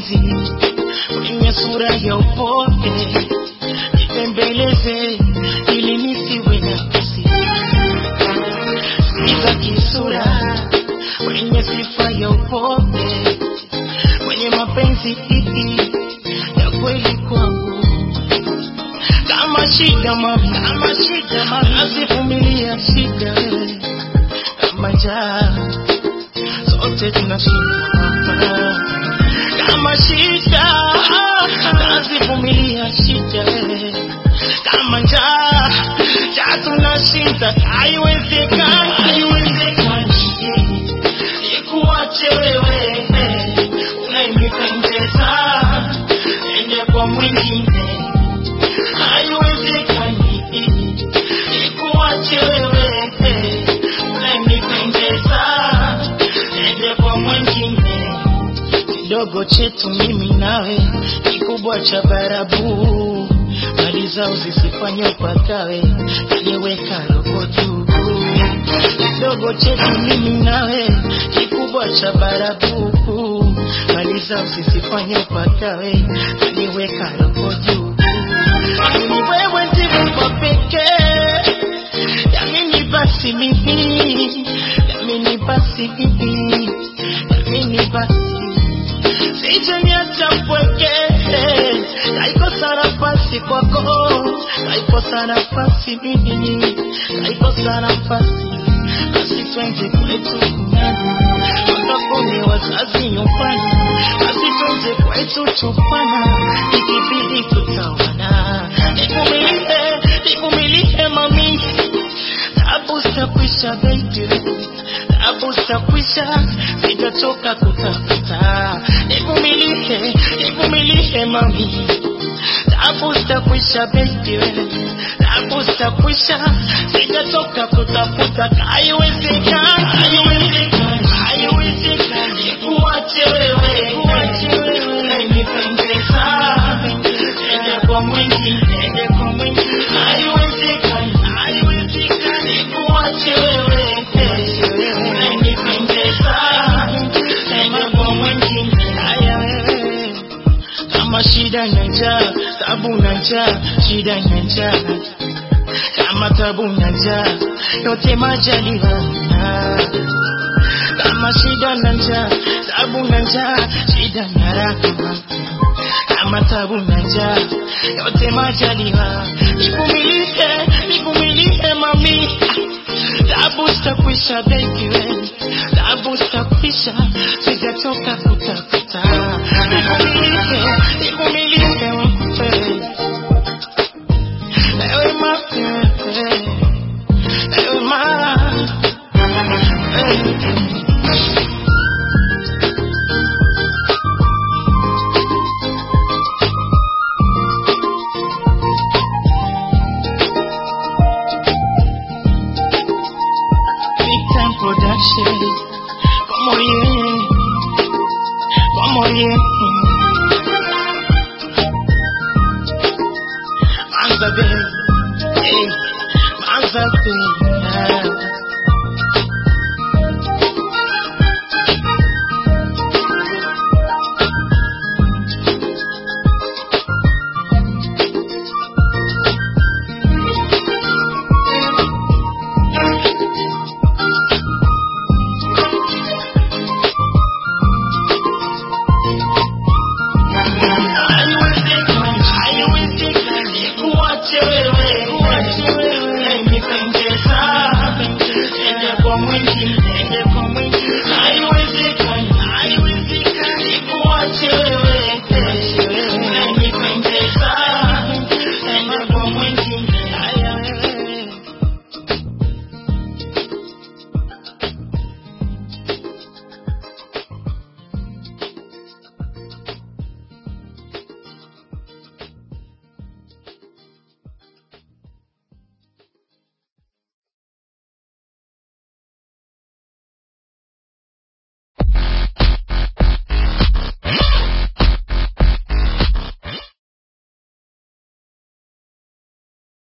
mapenzi kwenye sura ya upole, nitembeleze ili nisiwe na kusi siza kisura kwenye sifa ya upole, kwenye mapenzi ya kweli kwangu kama shida mami, kama shida mami, nazivumilia shida wewe, kama njaa sote tunashinda hapa, kama shida nazivumilia shida wewe, kama njaa njaa tunashinda, haiwezekani, haiwezekani nikuache wewe unayenipendeza, ende kwa mwingine haiwezekani nikuache wewe unanipendeza, ende kwa mwingine. Kidogo chetu mimi nawe, kikubwa cha barabu, mali zao zisifanye upakawe, aliyeweka roho juu. Kidogo chetu mimi nawe, kikubwa cha barabu, mali zao zisifanye upakawe, aliyeweka roho juu ni wewe ndiwe kwa pekee, yamini basi mimi, yamini basi mimi, yamini basi sijaniacha mpweke, kaikosa nafasi kwako, kaikosa nafasi mimi, kaikosa nafasi basi twende kwetu kumeni, watapone wazazi nyumbani, basi twende kwetu tupana, ikibidi tutawana, nivumilie, nivumilie mami, tabu zitakwisha baby, tabu zitakwisha, sitachoka kutafuta, nivumilie, nivumilie mami, tabu zitakwisha baby, tabu zitakwisha, sitatoka kutafuta, haiwezekani, haiwezekani, haiwezekani, nikuache wewe, nikuache wewe, unanipendeza, ende kwa mwingine, ende kwa mwingine, haiwezekani, haiwezekani, nikuache wewe, unanipendeza, ende kwa mwingine, haya wewe kama shida na njaa, tabu na njaa, shida na njaa, kama tabu na njaa, yote majaliwa. Kama shida na njaa, tabu na njaa, shida na raha, kama tabu na njaa, yote majaliwa. Nivumilie, nivumilie mami, tabu zitakwisha baby wewe, tabu zitakwisha, sijatoka kutafuta. Nivumilie, nivumilie wewe, ewe mapenzi, ewe ma Big time production, como bien, como bien.